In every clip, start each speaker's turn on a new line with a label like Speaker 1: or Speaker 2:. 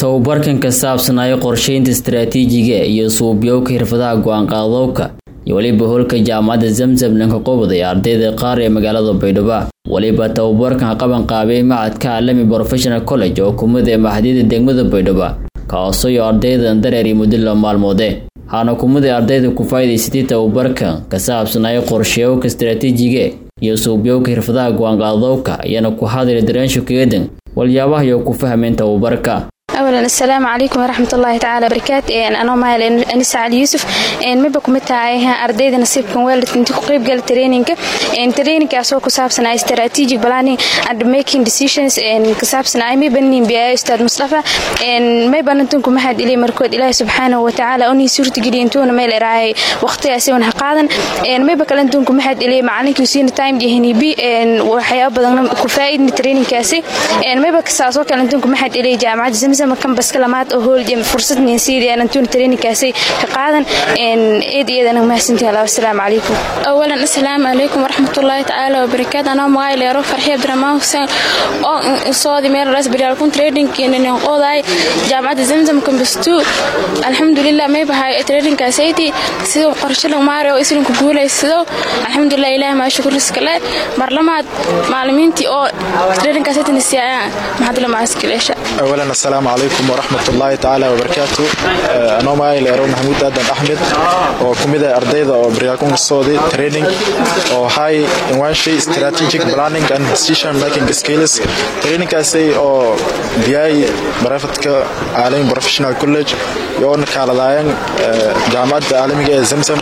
Speaker 1: tababarkan ka saabsanaayo qorsheynta istaraatiijiga iyo suubyowka xirfadaha go-aanqaadowka iyo weliba howlka jaamacadda zamzam dhanka qobod ee ardayda qaar ee magaalada baydhabo weliba tababarkan qaban qaabay macadka caalami professional college oo kumid ee maxadiyada degmada baydhabo kaasooyo ardaydan dareeri muddo la maalmoode waxaana kumid ee ardayda ku faa'idaysatay tababarkan ka saabsanaayo qorsheyowka istaraatiijiga iyo suubyowka xirfadaha go-aanqaadowka ayaana ku hadlay dareensho keedan waliyaabaha iyo ku fahmeen tababarka
Speaker 2: awalan assalaamu calaykum waraxmat ullaahi tacaala barakaat anoo mahal anisa cali yuusuf miba kumid tahay ardayda nasiibkan weelad inta ku qeybgala traininka traininkaasoo ku saabsanaa strategic planning and making decisions ka saabsanaa miba nin biyayo ustaad mustafa mayba nantun kuma had ilay markood ilaahi subxaanahu watacaala unii suurtageliya intuuna meel eraayay waqtigaasi wan ha qaadan mayba kale intun kuma had ilay macalinkii siina time dhihinibi waxyaaba badan ku faa'idni traininkaasi mayba kasaasoo kale intun kuma had ilay jaamacadda zamzam kambaska lamaad oo hool fursad ninsiidaan antuuna traininkaasi ka qaadan eed iyadana mahadsantihi allah wasalaamu calaykum
Speaker 3: awalan assalaamu calaykum waraxmatullaahi tacaala wabarakaatu anoo magaay leero farxi abdiraxmaan xuseen oo soodi meelaraas baryaalkun tradingkiinanin qoodaay jaamacadda zamzam kambastu alxamdulilah may bahay tradingkaasayti siduu qorshalan maari oo islinka guulaysado alxamdulilah ilaah maa shukuriskale marlamaad maalimiintii oo tradingkaasayti nasiyaayaan maxadla maaskileesha
Speaker 4: awalan assalaamu calaykum waraxmatullaahi tacaala wabarakaatu anoo magaay leero maxamuud aadan axmed oo kumid ah ardayda oo baryaalkun soodi training oo hay inwanshay strategic planning and decision making skills trainingkaasay oo biyay barafadka caalami professional college yoona kaaladaayeen jaamacadda caalamiga ee zamzam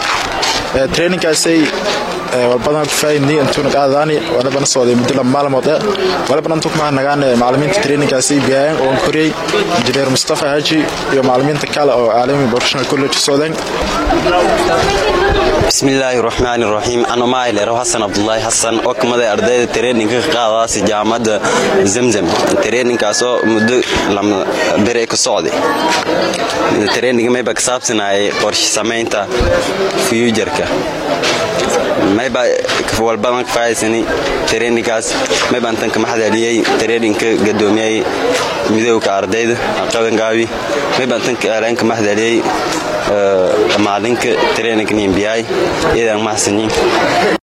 Speaker 4: trainingkaasay walbadan kufaayidni intuuna qaadadaani walibana sooday muddo laba maalmood eh walibana intuu kumaha nagaan macalimiinta trainingkaasi biyaayeen oon koriyey injineer mustafa haji iyo macalimiinta kale oo caalami professional college soodeen
Speaker 5: bismillaahi raxmaani raxiim anomaa leero xasan cabdulaahi xasan oo kamida ardayda traininka ka qaadaasi jaamacadda zamzam traininkaasoo muddo lama bere ka socday traininga mayba ka saabsanayay qorshe samaynta fuujarka mayba walbadan ka faa'idaysani traininkaas maybaan tan kama xadaaliyey traininka gadoomiyey midowga ardayda qabanqaabi maybaan tan kaaleen kama xadaaliyey maalinka traininka nimbiyay iyadan mahadsanyiin